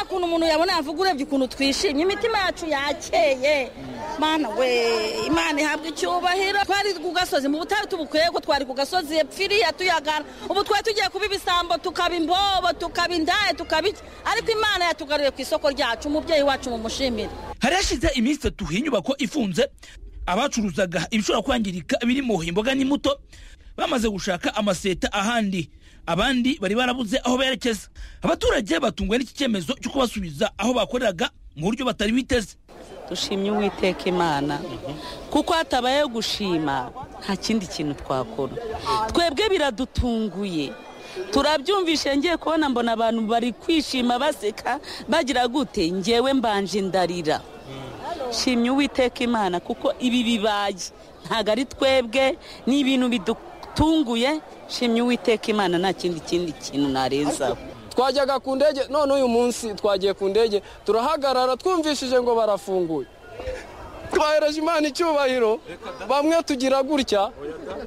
kuntu umuntu yabona yavuga urebye ukuntu twishimye imitima yacu yakeye mana we imana ihabwa icyubahiro twari ku gasozi mu butare tubukwiye ko twari ku gasozi epfiriya tuyagana ubu twari tugiye kuba ibisambo tukaba imbobo tukaba indaya tukaba iki ariko imana yatugaruye ku isoko ryacu umubyeyi wacu mumushimire hari hashize iminsi itatu iyi nyubako ifunze abacuruzaga ibishobora kwangirika birimo imboga n'imbuto bamaze gushaka amaseta ahandi abandi bari barabuze aho berekeza abaturage batungwa n'iki cyemezo cyo kubasubiza aho bakoreraga mu buryo batari biteze dushimye uwiteka imana kuko hatabayeho gushima nta kindi kintu twakora twebwe biradutunguye turabyumvishe ngiye kubona mbona abantu bari kwishima baseka bagira gute ngewe mbanje ndarira shimye uwiteka imana kuko ibi bibaye ntabwo ari twebwe ni ibintu bidutunguye shimye uwiteka imana nta kindi kindi kintu narenzaho twajyaga ku ndege none uyu munsi twagiye ku ndege turahagarara twumvishije ngo barafunguye twahereje imana icyubahiro bamwe tugira gutya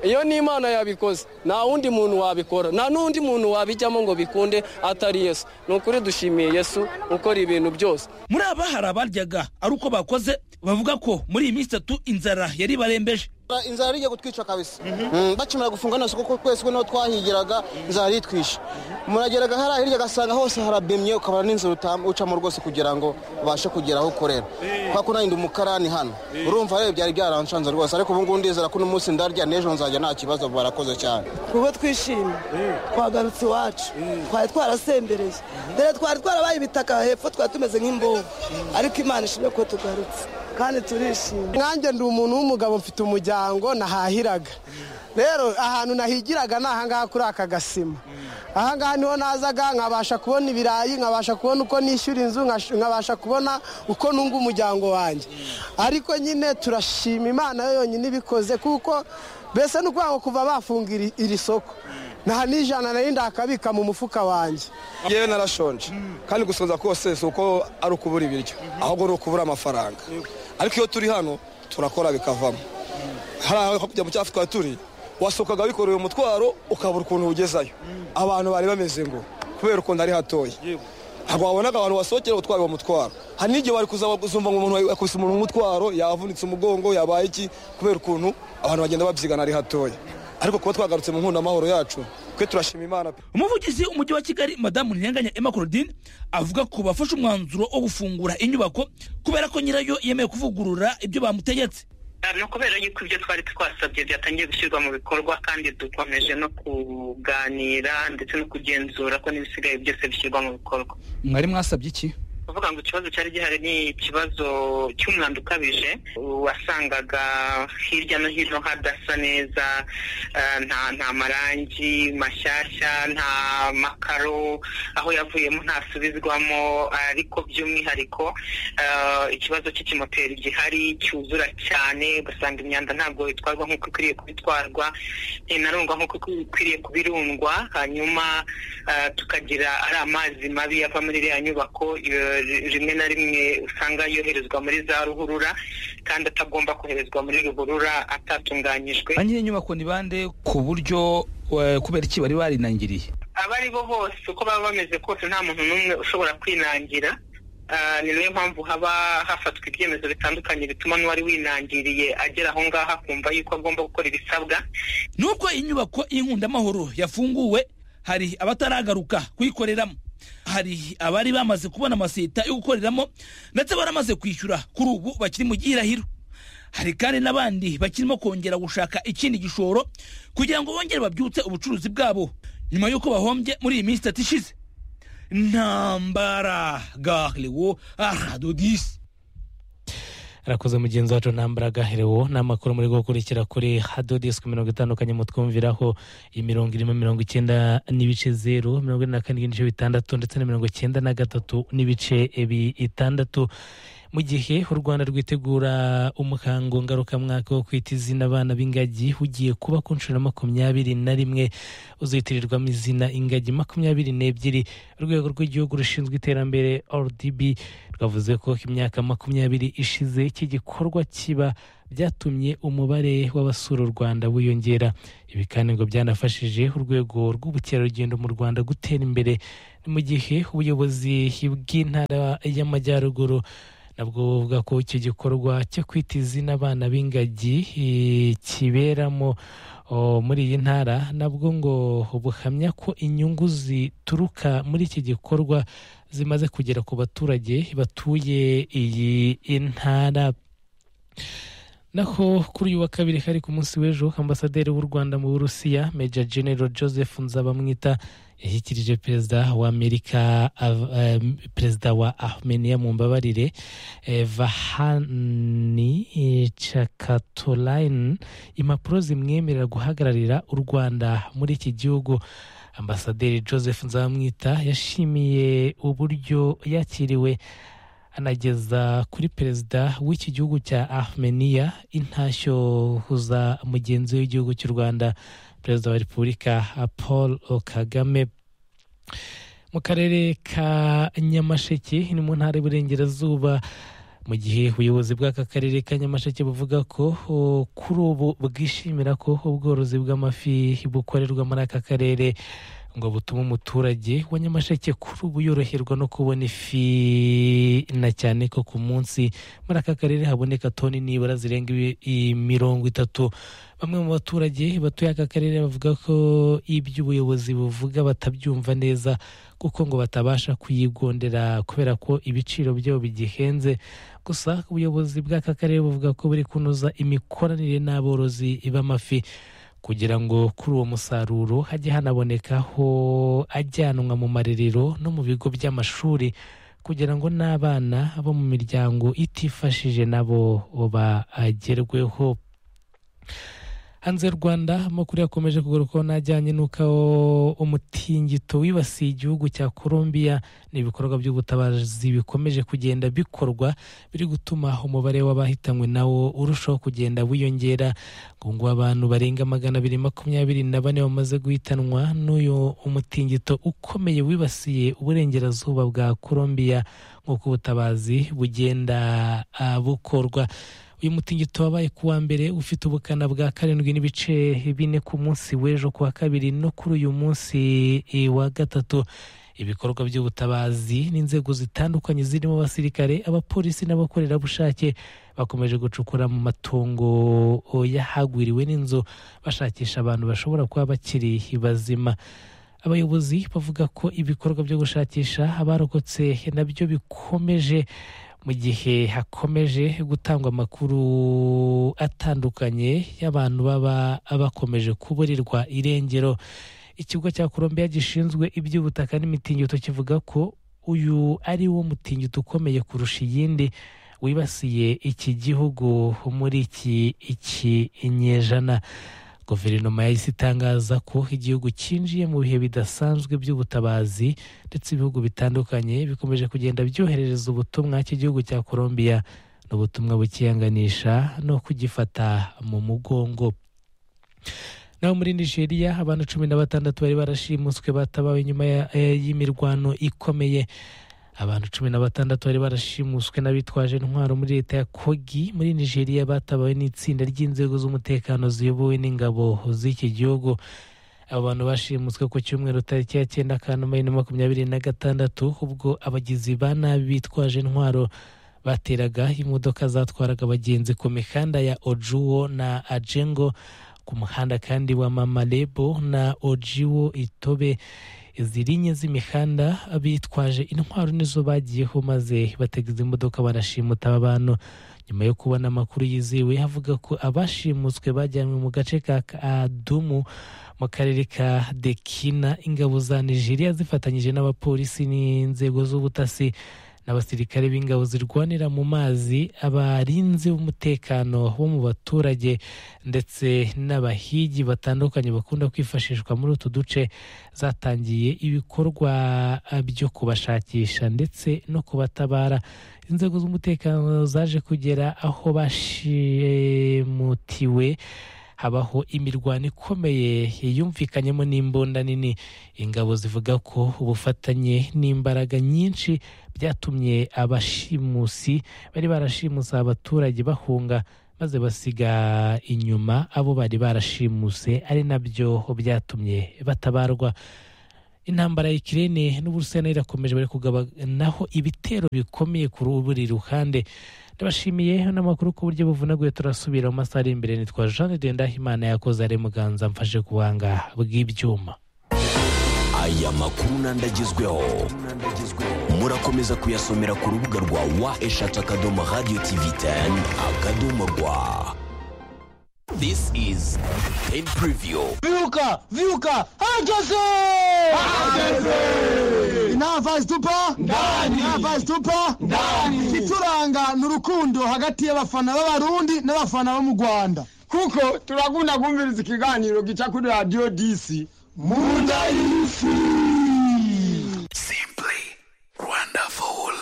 iyo ni imana yabikoze nta wundi muntu wabikora nta n'undi muntu wabijyamo ngo bikunde atari yesu ni ukuri dushimiye yesu ukora ibintu byose muri aba hari abaryaga ari uko bakoze bavuga ko muri iyi minsi itatu inzara yari barembeje inzara igiye kutwica kabisa bakimara gufunga nose kuko twese niho twahigiraga inzara itwishe murageraga hariya hirya agasanga hose harabemye ukabona n'inzira ucamo rwose kugira ngo ubashe kugera aho ukorera kubera ko narinda umukarani hano urumva rero byari byaranshanze rwose ariko ubu ngubu ndizera ko uno munsi ndarya n'ejo nzajya nta kibazo barakoze cyane kuko twishimye twagarutse iwacu twari twarasembereye mbere twari twarabaye ibitaka hepfo twari tumeze nk'imbobo ariko imana ishimwe ko tugarutse kandi turishimye nkanjye ndi umuntu w'umugabo mfite umuryango nahahiraga rero ahantu nahigiraga ni ahangaha kuri aka gasima ahangaha niho nazaga nkabasha kubona ibirayi nkabasha kubona uko nishyura inzu nkabasha kubona uko nunga umuryango wanjye ariko nyine turashima imana yo yonyine ibikoze kuko mbese ni ukuvuga ngo kuva bafunga iri soko nta n'ijana nari ndakabika mu mufuka wanjye yewe narashonje kandi gusoza kose si uko ari ukubura ibiryo ahubwo ni ukubura amafaranga ariko iyo turi hano turakora bikavamo hariya hakurya mu cyatsi twari turi wasohokaga wikoreye umutwaro ukabura ukuntu uwugezayo abantu bari bameze ngo kubera ukuntu ari hatoya ntabwo wabonaga abantu basohokera utwaye uwo mutwaro hari n'igihe bari kuzumva ngo umuntu yakubise umuntu umutwaro yavunitse umugongo yabaye iki kubera ukuntu abantu bagenda babyigana ari hatoya ariko kuba twagarutse mu nkundamahoro yacu twe turashima imana pe umuvugizi w'umujyi wa kigali madamu ntiyanganya emma claudine avuga ko bafashe umwanzuro wo gufungura inyubako kubera ko nyirayo yemeye kuvugurura ibyo bamutegetse ni ukubera yuko ibyo twari twasabye byatangiye gushyirwa mu bikorwa kandi dukomeje no kuganira ndetse no kugenzura ko n'ibisigaye byose bishyirwa mu bikorwa mwari mwasabye iki kuvuga ngo ikibazo cyari gihari ni ikibazo cy'umwanda ukabije wasangaga hirya no hino hadasa neza nta marangi mashyashya nta makaro aho yavuyemo ntasubizwamo ariko by'umwihariko ikibazo cy'ikimoteri gihari cyuzura cyane ugasanga imyanda ntabwo itwarwa nk'uko ikwiriye kubitwarwa inarungwa nk'uko ikwiriye kubirundwa hanyuma tukagira ari amazi mabi yava muri iriya nyubako rimwe na rimwe usanga yoherezwa muri za ruhurura kandi atagomba koherezwa muri ruhurura atatunganyijwe ba nyir'inyubako ni bande ku buryo eh, kubera iki bari barinangiriye abo ari bo bose uko baba bameze kose nta muntu n'umwe ushobora kwinangira Ah, ni nayo mpamvu haba hafatwa ibyemezo bitandukanye bituma n'uwari winangiriye agera aho ngaho akumva yuko agomba gukora ibisabwa nubwo inyubako y'inkundamahoro yafunguwe hari abataragaruka kuyikoreramo hari abari bamaze kubona amaseta yo gukoreramo ndetse baramaze kwishyura kuri ubu bakiri mu gihirahiro hari kandi n'abandi bakirimo kongera gushaka ikindi gishoro kugira ngo bongere babyutse ubucuruzi bwabo nyuma y'uko bahombye muri iyi minsi itatu ishize ntambara gahlewo aradodisi arakoze mugenzi wacu ntambaraga herewo ni amakuru muri gukurikira kuri hado disiki mirongo itandukanye mutwumviraho imirongo irimo mirongo icyenda n'ibice zeru mirongo ine na kane n'ibice bitandatu ndetse na mirongo icyenda na gatatu n'ibice bitandatu mu gihe u rwanda rwitegura umuhango ngarukamwaka wo kwita izina abana b'ingagi ugiye kuba ku nshuro makumyabiri na rimwe uzitirirwamo izina ingagi makumyabiri n'ebyiri urwego rw'igihugu rushinzwe iterambere rdb rwavuze ko imyaka makumyabiri ishize iki gikorwa kiba byatumye umubare w'abasura u rwanda wiyongera ibi kandi ngo byanafashije urwego rw'ubukerarugendo mu rwanda gutera imbere mu gihe ubuyobozi bw'intara y'amajyaruguru nabwo buvuga ko icyo gikorwa cyo kwita izina abana b'ingagi eh, kiberamo o, muri iyi ntara nabwo ngo buhamya ko inyungu zituruka muri iki gikorwa zimaze kugera ku baturage batuye iyi ntara naho kuri uyu wa kabiri hari ku munsi w'ejo ambasaderi w'u rwanda mu burusiya meja general joseph nzabamwita yashyikirije perezida wa amerika av- eh, perezida wa armenia mu mbabarire eh, vahani eh, chakatolain impapuro zimwemerera guhagararira u rwanda muri iki gihugu ambasaderi joseph nzabamwita yashimiye uburyo yakiriwe anageza kuri perezida w'iki gihugu cya armenia intashyo za mugenzi we w'igihugu cy'u rwanda perezida wa repubulika paul kagame mu karere ka nyamasheke ni mu ntara y'uburengerazuba mu gihe ubuyobozi bw'aka karere ka nyamasheke buvuga ko o, kuri ubu bwishimira ko ubworozi bw'amafi bukorerwa muri aka karere ngo butume umuturage wa nyamasheke kuri ubu yoroherwa no kubona ifi na cyane ko ku munsi muri aka karere haboneka toni nibura zirenga ibi- i- mirongo itatu bamwe mu baturage batuye aka karere bavuga ko ibyo ubuyobozi buvuga batabyumva neza kuko ngo batabasha kuyigondera kubera ko ibiciro byabo bigihenze gusa ubuyobozi bw'aka karere buvuga ko buri kunoza imikoranire n'aborozi b'amafi kugira ngo kuri uwo musaruro hajye hanabonekaho ajyanwa mu marerero no mu bigo by'amashuri kugira ngo n'abana bo mu miryango itifashije nabo bagerweho hanze y'u rwanda amakuru yakomeje kugarukaho n'ajyanye n'uko umutingito wibasiye igihugu cya colombia ni ibikorwa by'ubutabazi bikomeje kugenda bikorwa biri gutuma umubare w'abahitanywe nawo urushaho kugenda wiyongera ngo ngo abantu barenga magana abiri makumyabiri na bane bamaze guhitanwa n'uyu umutingito ukomeye wibasiye uburengerazuba bwa colombia nk'uko ubutabazi bugenda ah, bukorwa uyu mutingito wabaye ku wa mbere ufite ubukana bwa karindwi n'ibice bine ku munsi w'ejo ku wa kabiri no kuri uyu munsi eh, wa gatatu ibikorwa by'ubutabazi n'inzego zitandukanye zirimo abasirikare abapolisi n'abakorerabushake bakomeje gucukura mu matongo yahagwiriwe n'inzu bashakisha abantu bashobora kuba bakiri bazima abayobozi bavuga ko ibikorwa byo gushakisha abarokotse nabyo bikomeje mu gihe hakomeje gutangwa amakuru atandukanye y'abantu baba bakomeje kuburirwa irengero ikigo cya Colombia gishinzwe iby'ubutaka n'imitingito kivuga ko uyu ari wo mutingito ukomeye kurusha iyindi wibasiye iki gihugu muri iki iki inyejana guverinoma yahise itangaza ko igihugu cyinjiye mu bihe bidasanzwe by'ubutabazi ndetse ibihugu bitandukanye bikomeje kugenda byoherereza ubutumwa cy'igihugu cya Colombia n'ubutumwa bukiyanganisha no kugifata mu mugongo naho muri nigeria abantu cumi na batandatu bari barashimuswe batabawe nyuma ya- eh, y'imirwano ikomeye abantu cumi na batandatu bari barashimuswe n'abitwaje intwaro muri leta ya kogi muri nigeria batabawe n'itsinda ry'inzego z'umutekano ziyobowe n'ingabo z'iki gihugu abo bantu bashimuswe ku cyumweru tariki ya cyenda kanama bibiri na makumyabiri na gatandatu ubwo abagizi ba nabi bitwaje intwaro bateraga imodoka zatwaraga abagenzi ku mihanda ya ojuwo na ajengo ku muhanda kandi wa mamalebo na ojiwo itobe iziri enye z'imihanda bitwaje intwaro nizo bagiyeho maze batega izi modoka barashimuta aba bantu nyuma yo kubona amakuru yizewe avuga ko abashimutswe bajyanywe mu gace ka adumu mu karere ka dekina ingabo za nigeria zifatanyije n'abapolisi n'inzego z'ubutasi n'abasirikare b'ingabo zirwanira mu mazi abarinzi b'umutekano bo mu baturage ndetse n'abahigi batandukanye bakunda kwifashishwa muri utu duce zatangiye ibikorwa ah, byo kubashakisha ndetse no kubatabara inzego z'umutekano zaje kugera aho bashimutiwe habaho imirwano ikomeye yumvikanyemo n'imbunda nini ingabo zivuga ko ubufatanye n'imbaraga nyinshi byatumye abashimusi bari barashimuse abaturage bahunga maze basiga inyuma abo bari barashimuse ari nabyo byatumye batabarwa intambara ya ikirere n'uburusiya nayo irakomeje bari kugabanaho ibitero bikomeye kuri buri ruhande ndabashimiye n'amakuru ku buryo buvunaguye turasubira mu masaha ari imbere nitwa jean de ndahimana yakoze ari muganza mfashe ku buhanga bw'ibyuma aya makuru n'andagezweho murakomeza kuyasomera ku rubuga rwa wa eshatu akadomo radiyo tivi teni akadomo rwa This is Ten Preview. Vyuka, vyuka, hageze! Hageze! Nava zitupa? Ndani! Nava zitupa? Ndani! Kituranga ni urukundo hagati y'abafana b'abarundi n'abafana bo mu Rwanda. Kuko turakunda kumviriza ikiganiro gica kuri Radio DC. Munda y'isi! Simply wonderful.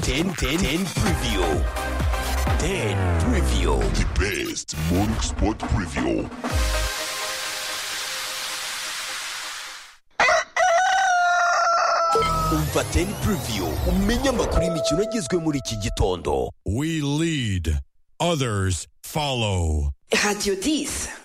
Ten Ten Ten Preview. Ten Preview. The best morning sport preview. Umva Ten Preview umenye amakuru y'imikino agezwe muri iki gitondo. We lead, others follow. Radio 10.